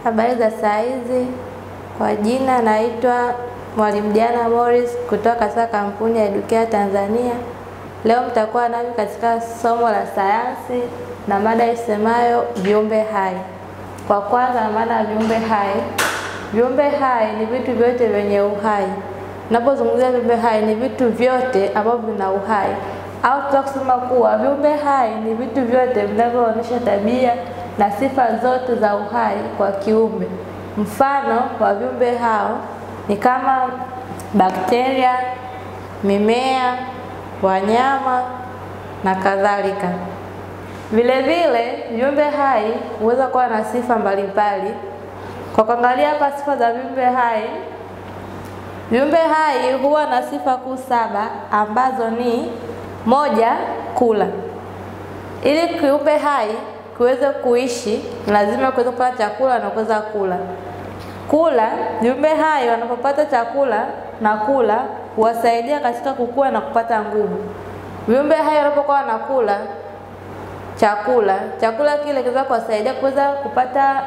Habari za saa hizi, kwa jina naitwa Mwalimu Diana Morris kutoka katika kampuni ya Educare Tanzania. Leo mtakuwa nami katika somo la sayansi na mada isemayo viumbe hai. Kwa kwanza, maana ya viumbe hai. Viumbe hai ni vitu vyote vyenye uhai. Napozungumzia viumbe hai ni vitu vyote ambavyo vina uhai, au tunaweza kusema kuwa viumbe hai ni vitu vyote vinavyoonyesha tabia na sifa zote za uhai kwa kiumbe. Mfano wa viumbe hao ni kama bakteria, mimea, wanyama na kadhalika. Vile vile viumbe hai huweza kuwa na sifa mbalimbali. Kwa kuangalia hapa sifa za viumbe hai, viumbe hai huwa na sifa kuu saba ambazo ni moja, kula. Ili kiumbe hai kiweze kuishi lazima kiweze kupata chakula na kuweza kula. Kula, viumbe hai wanapopata chakula na kula huwasaidia katika kukua na kupata nguvu. Viumbe hai wanapokuwa wanakula chakula, chakula kile kinaweza kuwasaidia kuweza kupata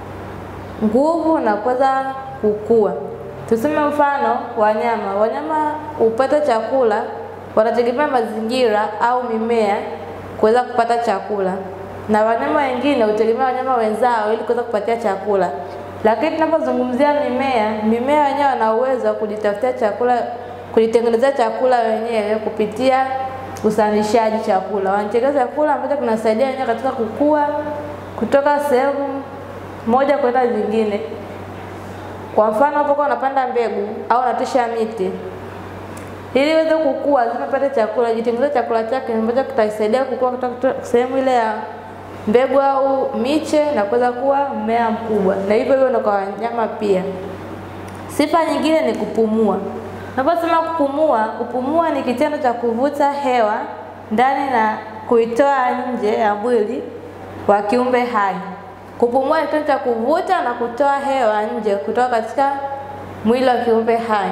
nguvu na kuweza kukua. Tuseme mfano wanyama, wanyama hupata chakula, wanategemea mazingira au mimea kuweza kupata chakula, na wanyama wengine hutegemea wanyama wenzao ili kuweza kupatia chakula. Lakini tunapozungumzia mimea, mimea wenyewe wana uwezo wa kujitafutia chakula, kujitengenezea chakula wenyewe kupitia uzalishaji chakula. Wanatengeneza chakula ambacho kinasaidia wenyewe katika kukua kutoka sehemu moja kwenda nyingine. Kwa mfano, unapokuwa unapanda mbegu au unatisha miti, ili iweze kukua, lazima pate chakula, jitengenezee chakula chake ambacho kitasaidia kukua kutoka sehemu ile ya mbegu au miche na kuweza kuwa mmea mkubwa, na hivyo hivyo ndio kwa wanyama pia. Sifa nyingine ni kupumua. Naposema kupumua, kupumua ni kitendo cha kuvuta hewa ndani na kuitoa nje ya mwili wa kiumbe hai. Kupumua ni kitendo cha kuvuta na kutoa hewa nje kutoka katika mwili wa kiumbe hai.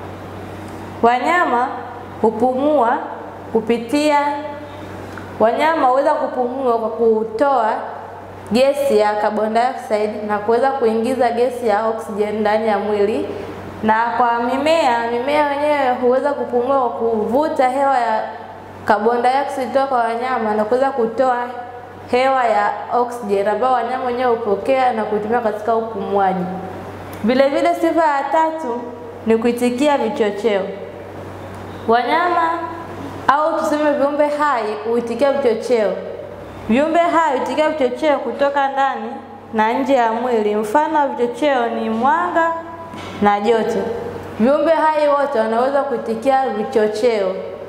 Wanyama hupumua kupitia Wanyama huweza kupumua kwa kutoa gesi ya carbon dioxide na kuweza kuingiza gesi ya oxygen ndani ya mwili. Na kwa mimea, mimea wenyewe huweza kupumua kwa kuvuta hewa ya carbon dioxide kutoka kwa wanyama na kuweza kutoa hewa ya oxygen ambayo wanyama wenyewe hupokea na kuitumia katika upumuaji. Vile vile, sifa ya tatu ni kuitikia vichocheo. Wanyama au tuseme viumbe hai huitikia vichocheo. Viumbe hai huitikia vichocheo kutoka ndani na nje ya mwili. Mfano wa vichocheo ni mwanga na joto. Viumbe hai wote wanaweza kuitikia vichocheo.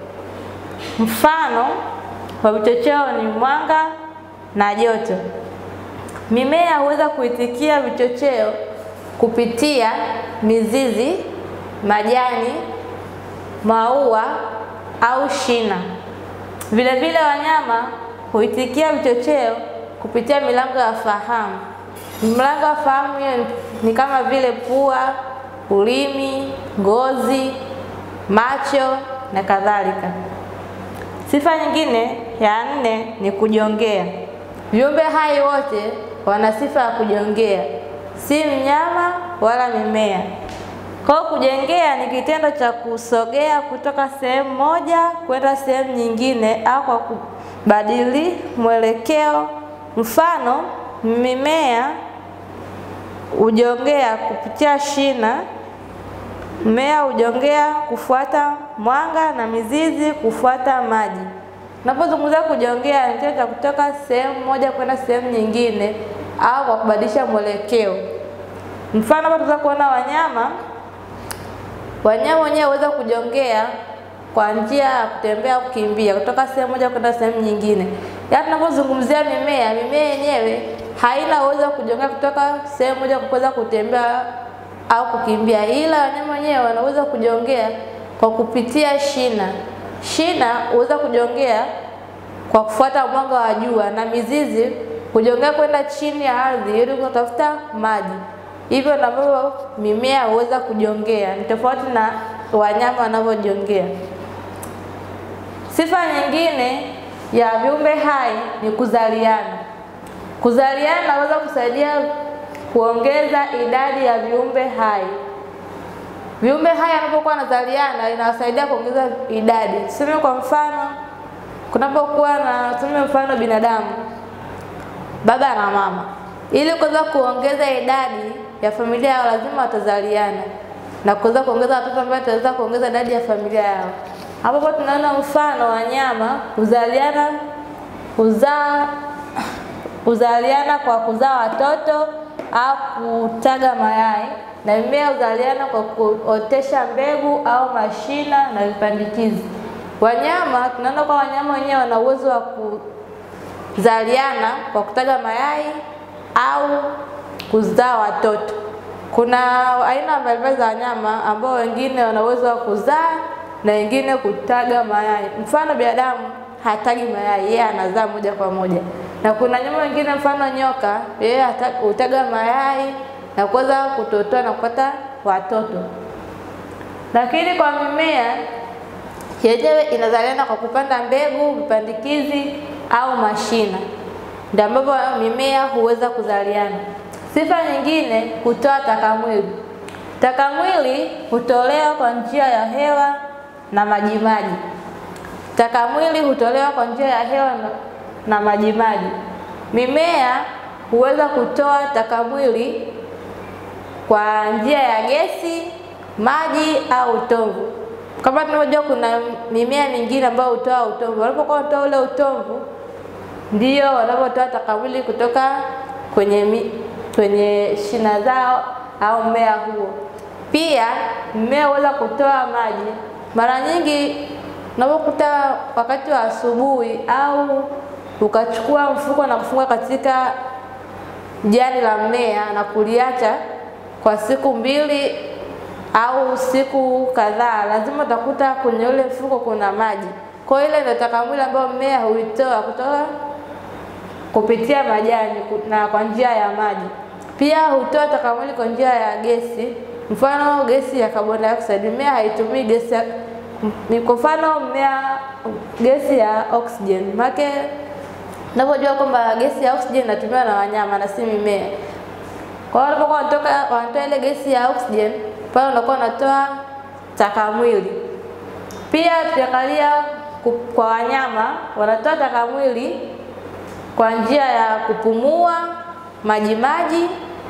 Mfano wa vichocheo ni mwanga na joto. Mimea huweza kuitikia vichocheo kupitia mizizi, majani, maua au shina. Vile vile wanyama huitikia vichocheo kupitia milango ya fahamu. Milango ya fahamu hiyo ni kama vile pua, ulimi, ngozi, macho na kadhalika. Sifa nyingine ya nne ni kujongea. Viumbe hai wote wana sifa ya kujongea, si mnyama wala mimea. Kwa hiyo kujengea ni kitendo cha kusogea kutoka sehemu moja kwenda sehemu nyingine au kwa kubadili mwelekeo. Mfano, mimea hujongea kupitia shina, mmea hujongea kufuata mwanga na mizizi kufuata maji. Unapozungumzia kujongea, ni kitendo cha kutoka sehemu moja kwenda sehemu nyingine au kwa kubadilisha mwelekeo. Mfano, hapa tunaweza kuona wanyama Wanyama wenyewe huweza kujongea kwa njia ya kutembea au kukimbia kutoka sehemu moja kwenda sehemu nyingine. Yaani tunapozungumzia mimea, mimea yenyewe haina uwezo wa kujongea kutoka sehemu moja kuweza kutembea au kukimbia, ila wanyama wenyewe wanaweza kujongea kwa kupitia shina. Shina huweza kujongea kwa kufuata mwanga wa jua, na mizizi kujongea kwenda chini ya ardhi ili kutafuta maji. Hivyo ndivyo mimea huweza kujongea, ni tofauti na wanyama wanavyojongea. Sifa nyingine ya viumbe hai ni kuzaliana. Kuzaliana naweza kusaidia kuongeza idadi ya viumbe hai. Viumbe hai wanapokuwa wanazaliana inawasaidia kuongeza idadi. Tuseme kwa mfano, kunapokuwa na tuseme mfano binadamu, baba na mama, ili kuweza kuongeza idadi ya familia yao lazima watazaliana na kuweza kuongeza watoto ambao wataweza kuongeza idadi ya familia yao. Hapo tunaona mfano wanyama huzaliana huzaa huzaliana kwa kuzaa watoto au kutaga mayai, na mimea huzaliana kwa kuotesha mbegu au mashina na vipandikizi. Wanyama tunaona kwa wanyama wenyewe wana uwezo wa kuzaliana kwa kutaga mayai au kuzaa watoto. Kuna aina mbalimbali za wanyama ambao wengine wana uwezo wa kuzaa na wengine kutaga mayai. Mfano binadamu hatagi mayai, yeye anazaa moja kwa moja, na kuna wanyama wengine mfano nyoka, yeye hutaga mayai na kuweza kutotoa na kupata watoto. Lakini kwa mimea yenyewe inazaliana kwa kupanda mbegu, vipandikizi au mashina, ndio ambapo mimea huweza kuzaliana. Sifa nyingine, hutoa takamwili. Takamwili hutolewa kwa njia ya hewa na majimaji. Takamwili hutolewa kwa njia ya hewa na, na majimaji. Mimea huweza kutoa takamwili kwa njia ya gesi, maji au utomvu. Kama tunavyojua, kuna mimea mingine ambayo hutoa utomvu. Wanapokuwa wanatoa ule utomvu, ndio wanapotoa takamwili kutoka kwenye mi, kwenye shina zao au mmea huo. Pia mmea huweza kutoa maji. Mara nyingi unapokuta wakati wa asubuhi au ukachukua mfuko na kufunga katika jani la mmea na kuliacha kwa siku mbili au siku kadhaa, lazima utakuta kwenye ule mfuko kuna maji. Kwa hiyo ile ndio takamwili ambayo mmea huitoa kutoka kupitia majani na kwa njia ya maji. Pia hutoa takamwili kwa njia ya gesi, mfano gesi ya carbon dioxide. Mmea haitumii gesi ya kwa mfano mmea gesi ya oxygen. Maana unapojua kwamba gesi ya oxygen inatumiwa na wanyama na si mimea. Kwa hiyo wanapokuwa wanatoka wanatoa ile gesi ya oxygen, pale unakuwa unatoa takamwili. Pia tukiangalia kwa wanyama wanatoa takamwili kwa njia ya kupumua majimaji.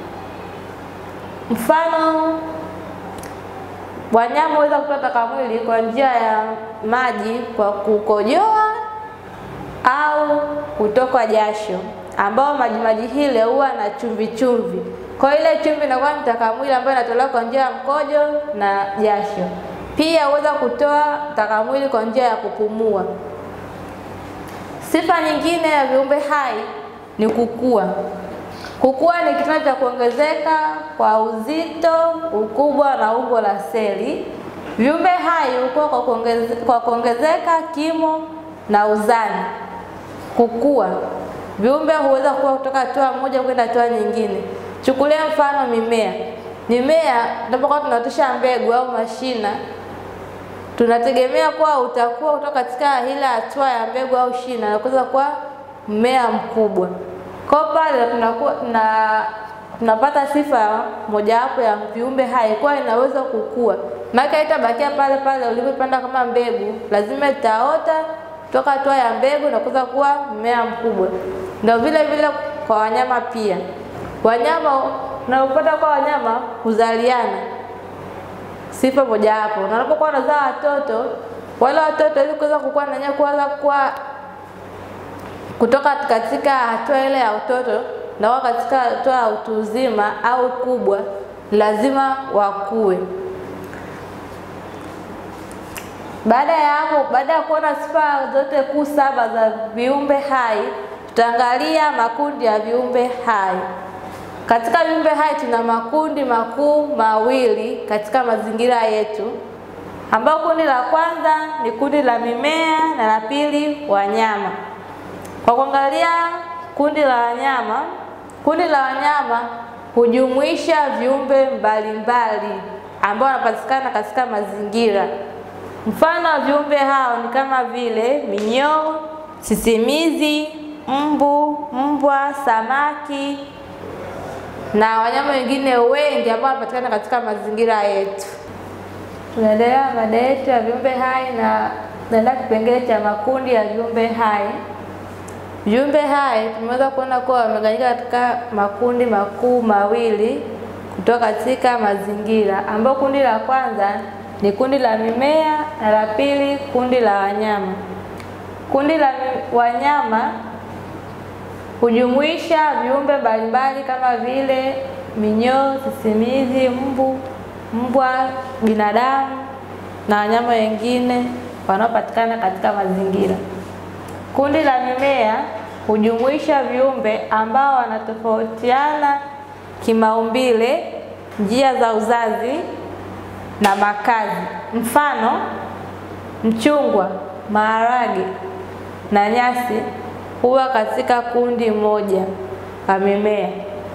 Mfano, wanyama waweza kutoa takamwili kwa njia ya maji kwa kukojoa au kutokwa jasho, ambao majimaji hile huwa na chumvi chumvi. Kwa hiyo ile chumvi inakuwa ni takamwili ambayo inatolewa kwa njia ya mkojo na jasho. Pia huweza kutoa takamwili kwa njia ya kupumua. Sifa nyingine ya viumbe hai ni kukua. Kukua ni kitendo cha kuongezeka kwa uzito, ukubwa na umbo la seli. Viumbe hai hukua kwa kuongeze, kwa kuongezeka kimo na uzani. Kukua, viumbe huweza kukua kutoka hatua moja kwenda hatua nyingine. Chukulia mfano mimea. Mimea tunapokuwa tunaotesha mbegu au mashina, tunategemea kuwa utakuwa kutoka katika ile hatua ya mbegu au shina na kuweza kuwa mmea mkubwa. Kwa pale tunakuwa tuna tunapata sifa mojawapo ya viumbe hai kuwa inaweza kukua. Maana haitabakia pale pale ulipopanda kama mbegu, lazima itaota toka hatua ya mbegu na kuweza kuwa mmea mkubwa. Ndio vile vile kwa wanyama pia. Wanyama unapopata kwa wanyama huzaliana, sifa mojawapo. Na wanapokuwa wanazaa watoto, wale watoto ili kuweza kukua na wenyewe kuweza kuwa kutoka katika hatua ile ya utoto na wao katika hatua ya utu uzima au kubwa, lazima wakue. Baada ya hapo, baada ya kuona sifa zote kuu saba za viumbe hai, tutaangalia makundi ya viumbe hai. Katika viumbe hai tuna makundi makuu mawili katika mazingira yetu, ambao kundi la kwanza ni kundi la mimea na la pili wanyama. Kwa kuangalia kundi la wanyama, kundi la wanyama hujumuisha viumbe mbalimbali ambao wanapatikana katika mazingira. Mfano wa viumbe hao ni kama vile minyoo, sisimizi, mbu, mbwa, samaki, na wanyama wengine wengi ambao wanapatikana katika mazingira yetu. Tunaendelea mada yetu ya viumbe hai na naenda kipengele cha makundi ya viumbe hai. Viumbe hai tumeweza kuona kuwa wamegawanyika katika makundi makuu mawili kutoka katika mazingira, ambao kundi la kwanza ni kundi la mimea na la pili kundi la wanyama. Kundi la wanyama hujumuisha viumbe mbalimbali kama vile minyoo, sisimizi, mbu, mbwa, binadamu na wanyama wengine wanaopatikana katika mazingira. Kundi la mimea hujumuisha viumbe ambao wanatofautiana kimaumbile, njia za uzazi na makazi. Mfano, mchungwa, maharage na nyasi huwa katika kundi moja la mimea.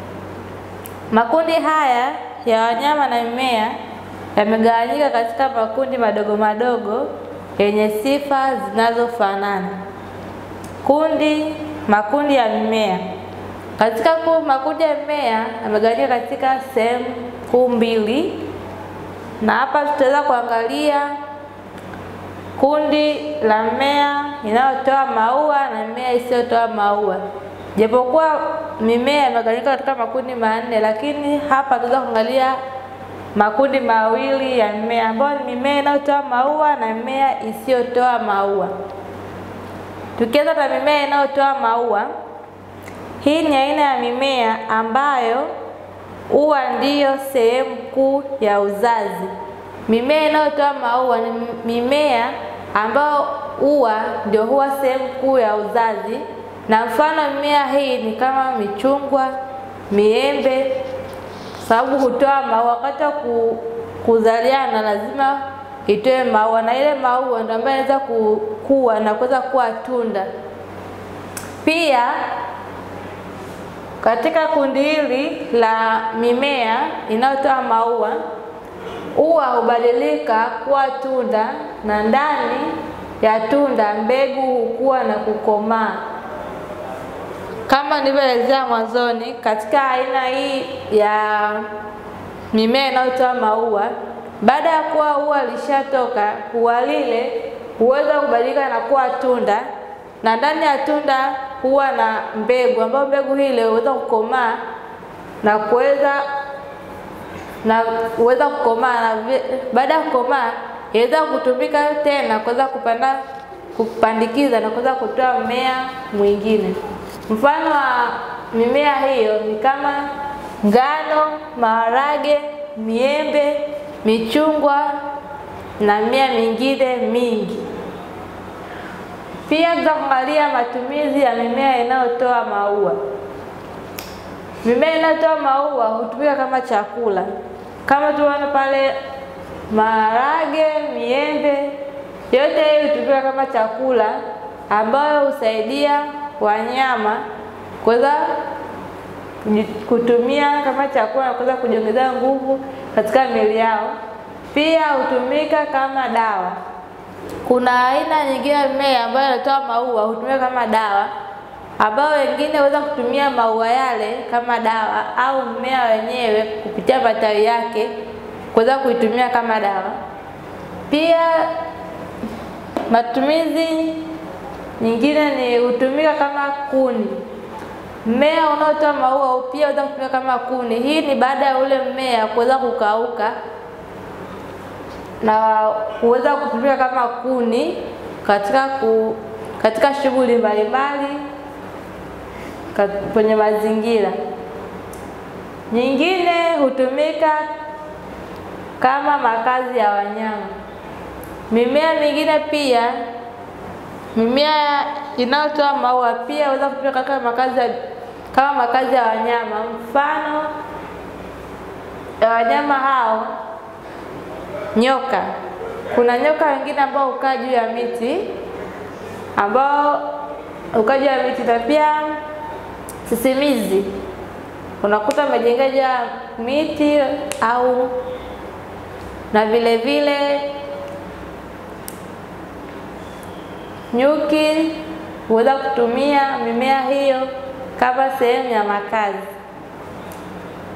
Makundi haya ya wanyama na mimea yamegawanyika katika makundi madogo madogo yenye sifa zinazofanana. Kundi makundi ya mimea. Katika makundi ya mimea yamegawanyika katika sehemu kuu mbili, na hapa tutaweza kuangalia kundi la mmea inayotoa maua na mimea isiyotoa maua. Japokuwa mimea imegawanyika katika makundi manne, lakini hapa tutaweza kuangalia makundi mawili ya mimea ambayo ni mimea inayotoa maua na mimea isiyotoa maua. Tukianza na mimea inayotoa maua, hii ni aina ya mimea ambayo ua ndiyo sehemu kuu ya uzazi. Mimea inayotoa maua ni mimea ambayo ua ndio huwa sehemu kuu ya uzazi, na mfano mimea hii ni kama michungwa, miembe, sababu hutoa maua. Wakati wa kuzaliana lazima itoe maua, na ile maua ndio ambayo inaweza kukua na kuweza kuwa tunda. Pia katika kundi hili la mimea inayotoa maua ua hubadilika kuwa tunda na ndani ya tunda mbegu hukua na kukomaa. Kama nilivyoelezea mwanzoni, katika aina hii ya mimea inayotoa maua, baada ya kuwa ua lishatoka, ua lile huweza kubadilika na kuwa tunda, na ndani ya tunda huwa na mbegu, ambayo mbegu hile huweza kukomaa na kuweza na huweza kukomaa na baada ya kukomaa inaweza kutumika tena kuweza kupanda kupandikiza na kuweza kutoa mmea mwingine. Mfano wa mimea hiyo ni kama ngano, maharage, miembe, michungwa na mimea mingine mingi. Pia tutaangalia matumizi ya mimea inayotoa maua. Mimea inayotoa maua hutumika kama chakula, kama tunaona pale maharage, miembe, yote hii hutumika kama chakula ambayo husaidia wanyama kuweza kutumia kama chakula na kuweza kujiongezea nguvu katika miili yao. Pia hutumika kama dawa. Kuna aina nyingine ya mimea ambayo inatoa maua hutumika kama dawa ambao wengine huweza kutumia maua yale kama dawa au mmea wenyewe kupitia matawi yake kuweza kuitumia kama dawa. Pia matumizi nyingine ni hutumika kama kuni. Mmea unaotoa maua pia unaweza kutumika kama kuni. Hii ni baada ya ule mmea kuweza kukauka na kuweza kutumika kama kuni katika ku, katika shughuli mbalimbali kwenye mazingira. Nyingine hutumika kama makazi ya wanyama. Mimea mingine pia, mimea inayotoa maua pia inaweza kutumika kama makazi ya, kama makazi ya wanyama. Mfano ya wanyama hao nyoka. Kuna nyoka wengine ambao hukaa juu ya miti ambao hukaa juu ya miti na pia sisimizi unakuta amejenga juu ya miti au na vile vile nyuki huweza kutumia mimea hiyo kama sehemu ya makazi.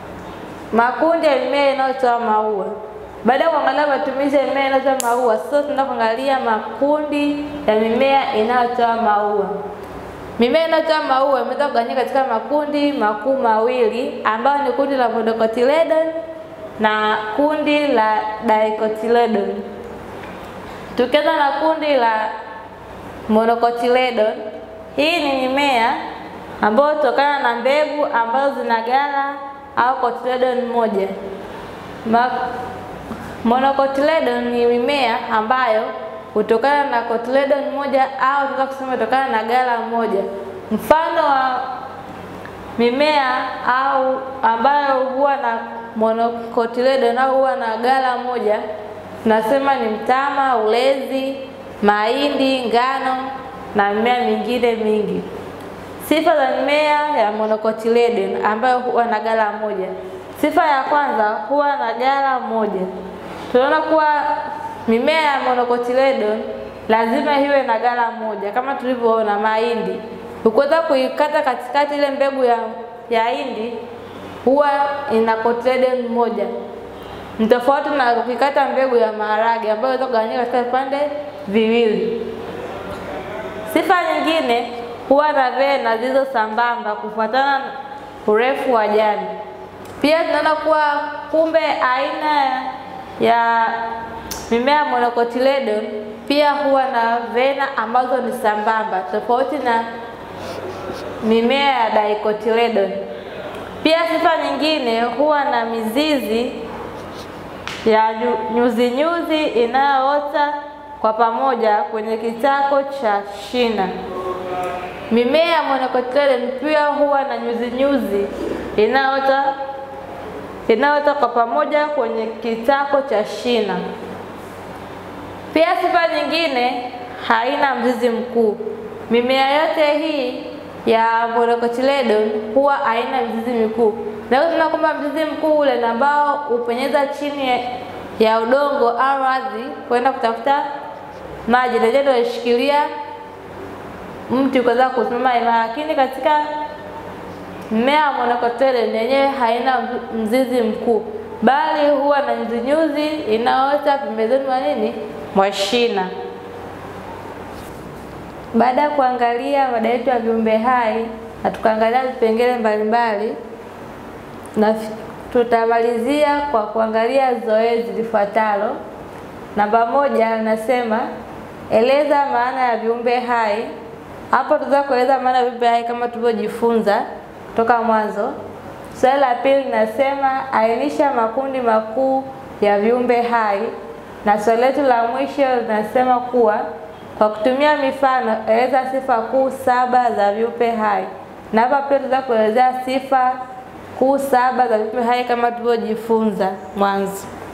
makundi ya mimea inayotoa maua. Baada ya kuangalia matumizi ya mimea inayotoa maua, sasa tunaenda kuangalia makundi ya mimea inayotoa maua. Mimea inayotoa maua imeweza kugawanyika katika makundi makuu mawili ambayo ni kundi la monocotyledon na kundi la dicotyledon. Tukianza na kundi la monocotyledon, hii ni mimea ambayo hutokana na mbegu ambazo zina ghala au cotyledon moja. Ma monocotyledon ni mimea ambayo hutokana na cotyledon moja au tunaweza kusema hutokana na ghala moja. Mfano wa mimea au ambayo huwa na monocotyledon au huwa na ghala moja tunasema ni mtama, ulezi, mahindi, ngano na mimea mingine mingi. Sifa za mimea ya monocotyledon ambayo huwa na ghala moja. Sifa ya kwanza huwa na ghala moja. Tunaona kuwa mimea ya monocotyledon lazima iwe na ghala moja, kama tulivyoona mahindi. Ukiweza kuikata katikati ile mbegu ya, ya hindi huwa ina cotyledon moja, ni tofauti na ukikata mbegu ya maharage ambayo inaweza kugawanyika katika vipande viwili. Sifa nyingine huwa na vena zilizo sambamba kufuatana na urefu wa jani. Pia tunaona kuwa kumbe aina ya mimea ya monocotyledon pia huwa na vena ambazo ni sambamba tofauti na mimea ya dicotyledon. Pia sifa nyingine huwa na mizizi ya nyuzi nyuzi inayoota kwa pamoja kwenye kitako cha shina. Mimea ya monocotyledon pia huwa na nyuzi nyuzi inayoota inayoota kwa pamoja kwenye kitako cha shina. Pia sifa nyingine, haina mzizi mkuu. Mimea yote hii ya monocotyledon huwa haina mzizi mikuu, na hiyo tunaona kwamba mzizi mkuu ule ambao hupenyeza chini ya, ya udongo au ardhi kwenda kutafuta maji, na ndio inashikilia mti kuweza kusimama imara, lakini katika mmea wa monocotyledon yenyewe haina mzizi mkuu, bali huwa na nyuzinyuzi inayoota pembezoni mwa nini mwa shina. Baada ya kuangalia mada yetu ya viumbe hai na tukaangalia vipengele mbalimbali, na tutamalizia kwa kuangalia zoezi lifuatalo. Namba moja nasema eleza maana ya viumbe hai. Hapo tutaweza kueleza maana ya viumbe hai kama tulivyojifunza toka mwanzo. Swali la pili linasema ainisha makundi makuu ya viumbe hai, na swali letu la mwisho linasema kuwa kwa kutumia mifano eleza sifa kuu saba za viumbe hai, na hapa pia tutaweza kuelezea sifa kuu saba za viumbe hai kama tulivyojifunza mwanzo.